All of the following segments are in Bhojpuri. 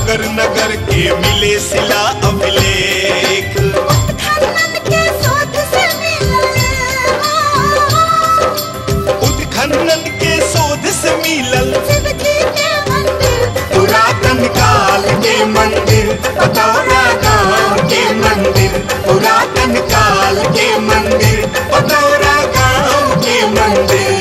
नगर नगर के मिले सिला अभिलेख खनन के शोध से मिलल उत्खनन के शोध से मिलल शिव जी के मंदिर पुरातन काल के मंदिर पतौरा गांव के मंदिर पुरातन काल के मंदिर पतौरा गांव के मंदिर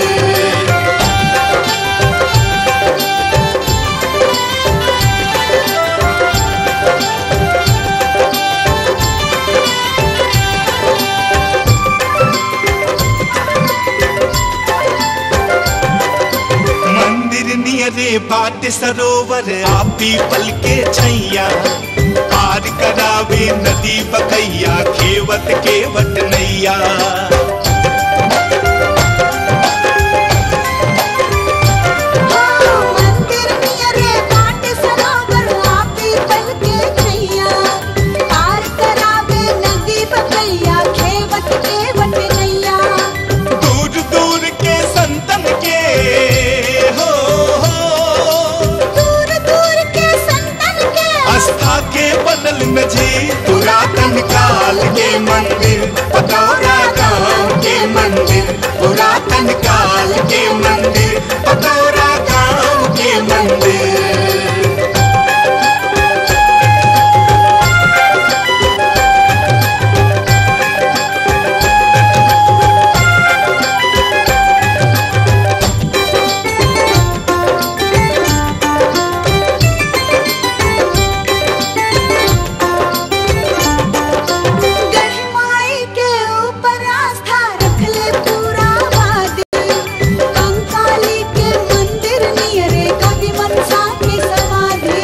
मंदिर नियरे बाट सरोवर आ पीपल के छैया पार करावे नदी बकैया खेवत के वट नैया मंदिर नियरे बाट सरोवर आपी पल के छैया पार करावे नदी बकैया खेवत के वट नैया दूर दूर के संतन के हो, हो दूर दूर के संतन के आस्था के बनल नजी पुरातन काल के मंदिर पतौरा गांव के मंदिर पुरातन काल के मंदिर पतौरा गांव के मंदिर गढ़ माई के ऊपर आस्था रख ले पूरा वादी कंकाली के मंदिर नियरे कवि मनसा की समाधि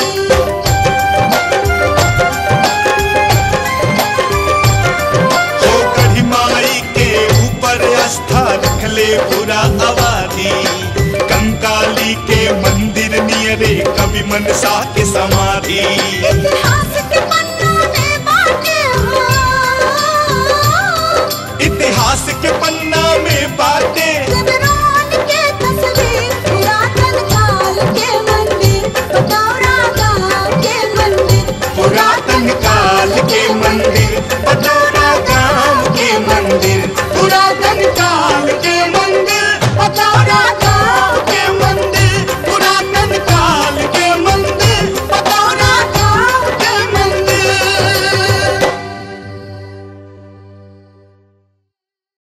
हो कढ़ी माई के ऊपर आस्था रख ले पूरा आबादी कंकाली के मंदिर नियरे कवि मनसा के समाधि इतिहास के पन्ना में बाटे हो इतिहास के पन्ना में बातें